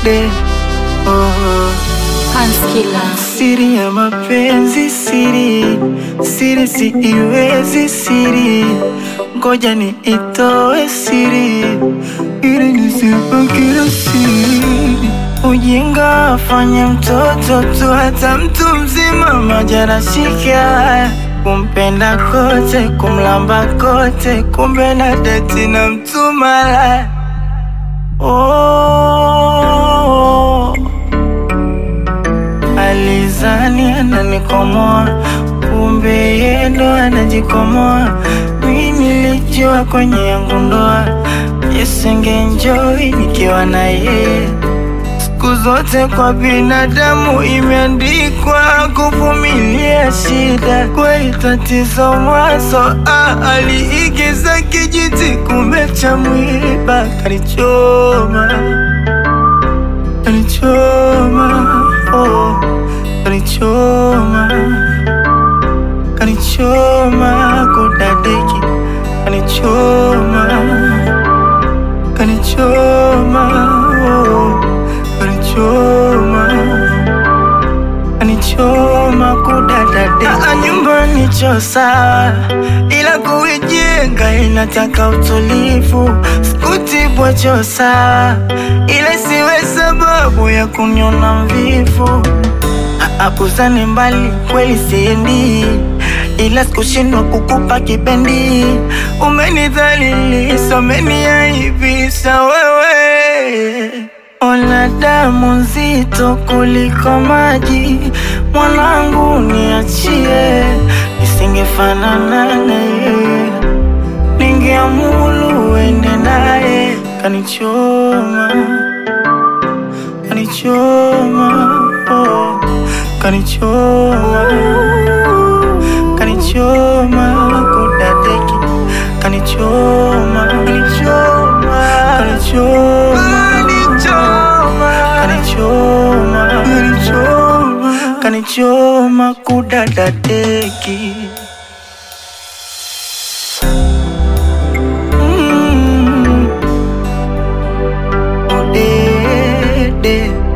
kudade oh. Hanskila Siri ya mapenzi siri, siri si iwezi siri, ngoja ni itoe siri ili nisipakira siri. Ujinga afanye mtoto tu, hata mtu mzima majara shika kumpenda kote, kumlamba kote, kumbe na deti na mtu malaya oh. Alizani ananikomoa, kumbe yeye ndo anajikomoa. Mi nilijua kwenye yangu ndoa yesengenjoi nikiwa na yeye. Siku zote kwa binadamu imeandikwa kuvumilia shida, kweli tatizo mwanzo. Ah, aliigiza kijiti, kumbe cha mwiba kalichoma kanichoma oh, kanichoma kanichoma kudadeki kanichoma kanichoma oh, kanichoma kanichoma kudadadeki Ah, nyumbani cho sawa ila kuijenga inataka utulivu sikutibwa cho sawa ila siwe sababu ya kuniona mvivu akuzani mbali kweli siendi ila sikushindwa kukupa kipendi umenidhalilisha umeniaibisha wewe ona damu nzito kuliko maji mwanangu niachie nisingefanana naye ningeamulu uende naye kanichoma kanichoma oh, kanichoma kanichoma kudadeki kanichoma kanichoma kanichoma kanichoma kanichoma kanichoma kudadadeki Mm. Udede